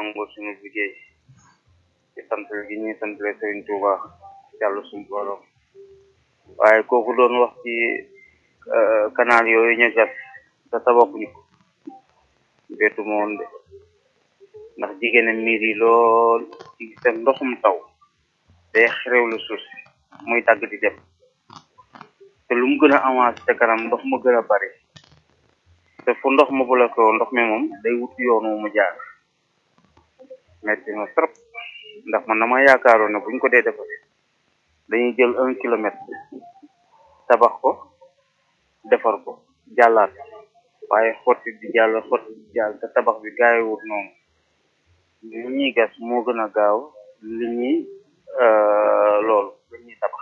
nangoo suñu liggéey ci sant gi ñuy santale Sëriñ Tuuba yàlla suñu borom waaye kooku doon wax ci canal yooyu ñu gas te tabaxuñu ko bettu ma woon de ndax jigéen miir yi lool ci seen ndoxum taw day xerewlu suuf si muy dagg di dem te lu mu gën a avancé te kanam ndox ma gën a bari te fu ndox ma bloqué woo ndox mi moom day wut yoon wu mu jaar metti na trop ndax man dama yaakaaroon ne buñ ko dee defare dañuy jël un kilomètre tabax ko defar ko jàllaat waaye xotti di jàll xotti di jàll te tabax bi gaayewut noonu li ñuy gas moo gën a gaaw li ñuy loolu li ñuy tabax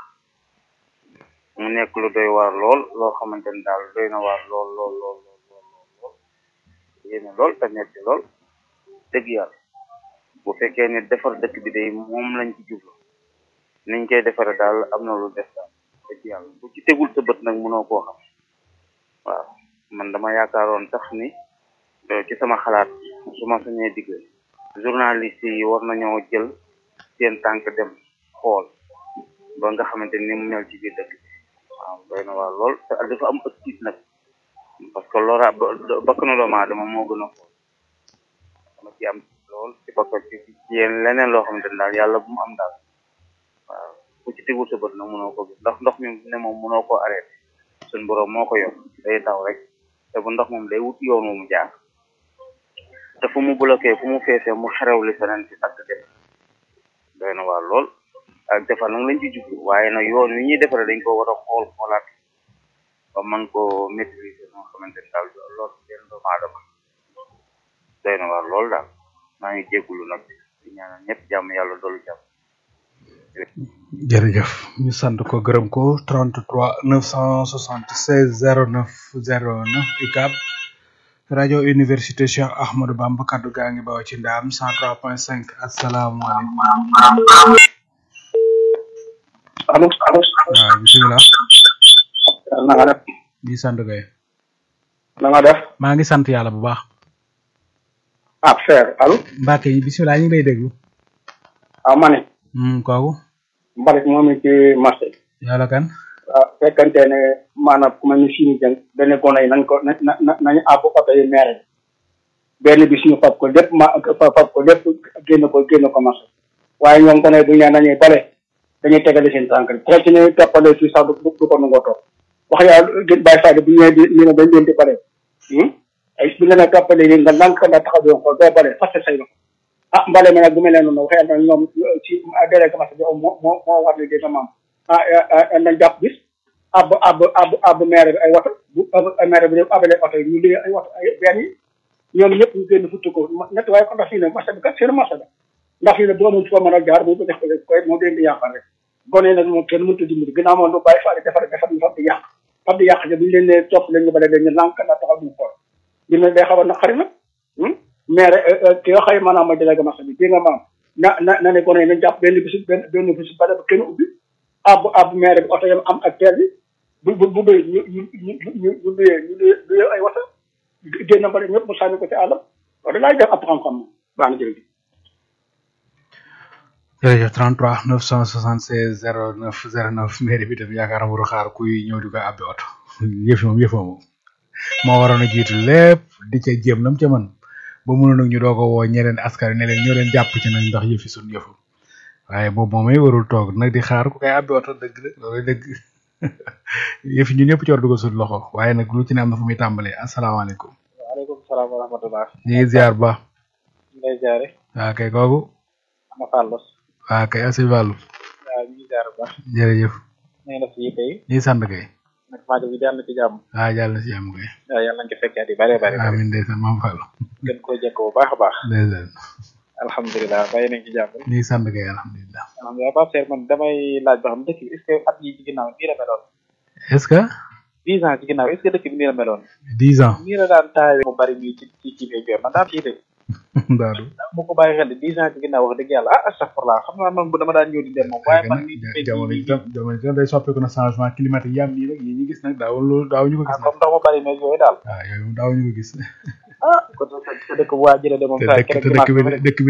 mu nekk lu doy waar lool loo xamante ne daal doy na waar lool lool lool lool lool lool yéene lool te metti lool dëgg yàlla bu fekkee ne defar dëkk bi day moom lañ ci jublu niñ koy defare daal am na lu def daal dëgg yàlla bu ci tegul sa bët nag mënoo koo xam waaw man dama yaakaaroon tax ni ci sama xalaat su ma sañee digg journaliste yi war nañoo jël seen tànk dem xool ba nga xamante ni mu mel ci biir dëkk bi waaw doy na waar lool te dafa am ëpp tiit nag parce que lora bakk na doomu aadama moo gën a xool dama ci am lool ci bakk ci ci yéen leneen loo xamante ni daal yàlla bu mu am daal waaw ku ci tegul sa bët nag mënoo ko gis ndax ndox mi ne moom mënoo koo arrêté suñ borom moo ko yor day taw rek te bu ndox moom day wut yoon wu mu jaar te fu mu bloqué fu mu feesee mu xerew li feneen ci tagg dem doy na waar lool ak defar nag lañ ci jublu waaye nag yoon wi ñuy defaree dañ ko war a xool xoolaat ba mën koo maîtriser noo xamante ni daal lool benn doomu aadama doy na waar lool daal maa ngi jéggulu nag di ñaanal ñëpp jàmm yàlla doolu jàmm jërëjëf ñu sant ko gërëm ko 33 976 09 09 UCAB rajo université Cheikh Ahmadou Bamba kaddu gaa ngi baw ci ndaam 103.5 asalaamaaleykum. allo allo. waaw bisimilah. na nga def. di sant kay. na nga def. maa ngi sant yàlla bu baax. ah frère allo. Mbacke yi bisimilah ñu ngi lay déglu. ah ma ne. kooku. mbalit moom it ci marché bi. yàlla kan. waaw fekkante ne maanaam ku mel ni suñu jën benn gone yi nañ ko na na na nañu àbb oto yi maire bi benn bi suñu fab ko lépp ma fab ko lépp génn ko génn ko marché waaye ñoom gone yi bu ñu nee nañuy bale dañuy tegale seen tànk rek te ci ñuy toppale fii sax du du ko nangoo topp wax yaa gën bàyyi fàtte bu ñëwee di ñu ne dañ leen di bale ay bu ñu la toppale yi nga nank nga taxaw di ko doo bale fas say loxo ah mbale mi nag bu mel ne noonu waxee na ñoom ci délégué marché bi moo moo moo war liggéey sa maam ah nañ jàpp bis ab ab ab ab maire bi ay woto bu maire bi abale oto yi ñu liggéey ay woto ay benn yi ñoom ñëpp ñu génn futti ko ñett waaye ko ndax fii ne marché bi kat seen marché la ndax fii ne boo mënut foo mën a jaar mu ko def ko koy moo leen di yàqal rek gone nag moom kenn mënut a dimbali ginnaaw moom lu bàyyi faale defar defar ñu fab di yàq fab di yàq ci bu ñu leen ne topp leen ñu bale leen ñu lànk na taxaw ñu xool dina day xaw a naqari nag maire ki nga xëy maanaam mooy délégué marché bi dégg nga maam na na na ne gone yi nañ jàpp benn bisu benn benn bisu bale ba kenn ubbi ab ab maire bi oto yam am ak teel bi bu bu bu bëri ñu ñu ñu ñu ñu luyee ñu luyee luyee ay wata génn mbale ñëpp mu sànni ko ci àllam wax dëgg def ab xam-xam baax na jërëjëf. jërëjëf 33 976 09 09 mairie bi tam yaakaar naa waru xaar kuy ñëw di koy abbi oto yëf moom yëf moom moo waroon a jiitu lépp di ca jéem nam ca mën ba mënoon nag ñu doog a woo ñeneen askan wi ne leen ñoo leen jàpp ci nag ndax yëfi suñ yëfu waaye boobu moom it warul toog nag di xaar ku koy abbi oto dëgg la loolu dëgg yëf ñun ñëpp ci war dugal suñ loxo waaye nag lu ci ne am na fu muy tàmbalee asalaamaaleykum. waaleykum salaam wa rahmatulah. ñu ngi ziar ba. ñu ngi lay ziare. waa kay kooku. Ama Fallo. waa kay asi Fallu. waaw ñu ngi ziar bu baax. jërëjëf. ñu ngi def yi tey. ñu ngi sant kay. nag majo bi jàll ci jàmm. waaw jàll na si jàmm kay. waaw yàlla nañ ko fekkee at yi bëree bëri. amiin ndeysaan maam Fallu. gën koo jekk bu baax a baax. ndeysaan. alhamdulilah bàyyi nañ ci jàmm. ñu ngi sant kay alhamdulilah. alhamdulilah Pape Seer man damay laaj ba xam dëkk bi est ce que at yi ci ginnaaw nii la meloon. est-ce que. dix ans ci ginnaaw est ce que dëkk bi nii la meloon. dix ans. nii la daan taawee mu bari nii ci ci ci biir jor man daan ci de. daadu. bu ko bàyyi xel de dix ans ci ginnaaw wax dëgg yàlla ah astafurlah xam naa man bu dama daan ñëw di dem moom waaye man mii jamono ji tam jamono ji tam day soppeeku na changement climatique yam nii rek yi ñu gis nag daawul loolu daawuñu ko gis comme ndox ma bari meeg yooyu daal waaw yooyu moom daawuñu ko gis ah kon sa dëkk bu waa jëlee de moom te saa dëkk te dëkk bi dëkk bi